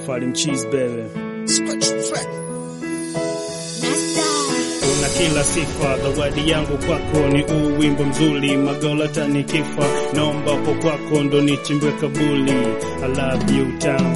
Party mcheese baby. Una kila sifa, zawadi yangu kwako ni uu wimbo mzuri, magola tanikifa, naomba po kwako ndo nichimbwe kabuli. I love you town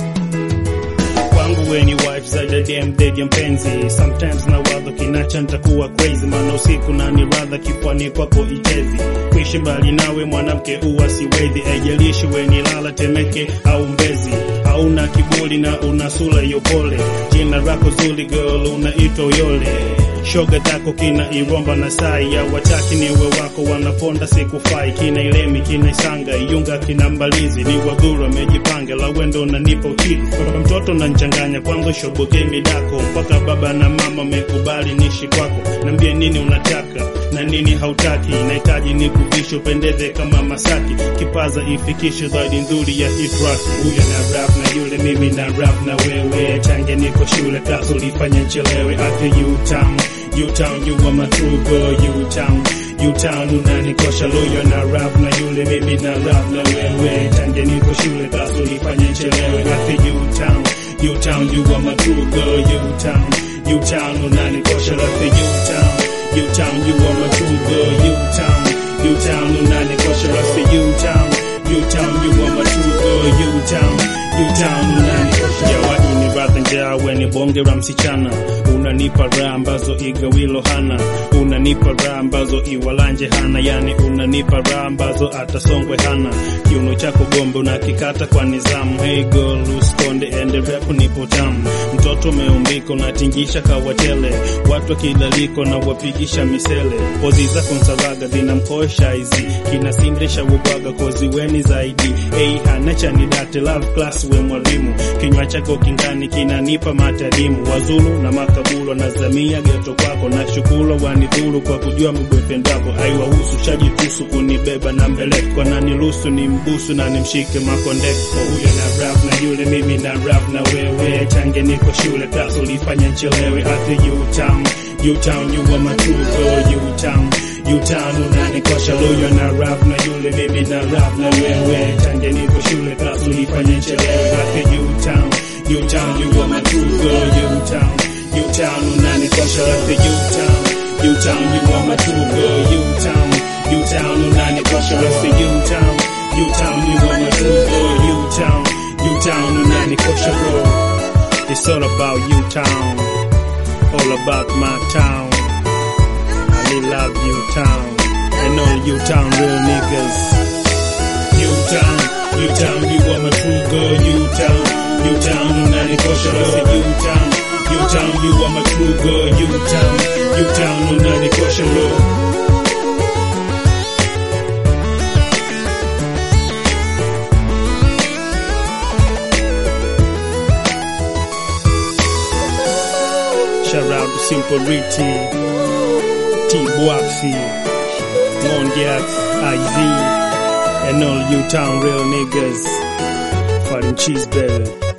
kwangu we ni wife zaidi ya dem ndege mpenzi, sometimes na wadha kinacha nitakuwa crazy, maana usiku na ni radha kipwani kwako ichezi, kuishi mbali nawe mwanamke uwa siwezi, aijalishi we ni lala Temeke au Mbezi, hauna kiburi na una sura yopole, jina lako zuri girl unaitwa Uyole shoga zako kina Iromba na Sai ya wataki niwe wako wanaponda sikufai kina Ilemi kina Isanga Iyunga kina Mbalizi ni wadhuru amejipanga la wendo unanipa ukili kwa mtoto na nchanganya kwangu shoboke midako mpaka baba na mama mekubali nishi kwako nambie nini unataka na nini hautaki nahitaji nikuvishe upendeze kama Masaki kipaza ifikishe zaidi nzuri ya hit rock huyo na rap na yule mimi na rap na wewe change niko shule kaso lifanya nchelewe after you town you town you are my true girl you town you town unanikosha loyo na rap na yule mimi na rap na wewe change niko shule kaso lifanya nchelewe after you town you town you are my true girl you town you town unanikosha after you town you town you are my true girl you town you town unanikosha after you town you town you are my true girl you town you town unanikosha jawahi ni radha njaa we ni bonge la msichana unanipa raha ambazo igawilo hana unanipa raha ambazo iwalanje hana yani unanipa raha ambazo atasongwe hana kiuno chako gombe unakikata kwa nizamu hey girl uskonde ende rap nipo tamu mtoto umeumbika unatingisha kawatele watu wakilaliko na wapigisha misele pozi zako nsavaga zinamkosha hizi kinasindisha ubwaga kozi weni zaidi hey hana chanidate love class we mwalimu kinywa chako kingani kinanipa matadimu wazulu na makabulo na zamia geto kwako na shukuru wanidhuru kwa kujua mgwependako aiwahusu shajitusu kunibeba na mbeleko na niruhusu ni mbusu na nimshike makondeko huyo na rap na yule mimi na rap na wewe change niko shule kaso lifanya nchelewe after you town you town you are my true girl you town you town unanikosha loyo na rap na yule mimi na rap na wewe change niko shule kaso lifanya nchelewe after you town you town you are my true girl you town you town unanikosha after you town you town you are my true girl you town you town unanikosha after you town you town you are my true girl you town you town unanikosha bro it's all about you town all about my town I really love you town and all you town real niggas you town you town you are my true girl you town you town unanikosha after you town you town you are my true girl you town you town unanikosha bro Shout out to Simple Riti, T Boaxi, Mondiac, IZ, and all you town real niggas. Fighting cheese baby.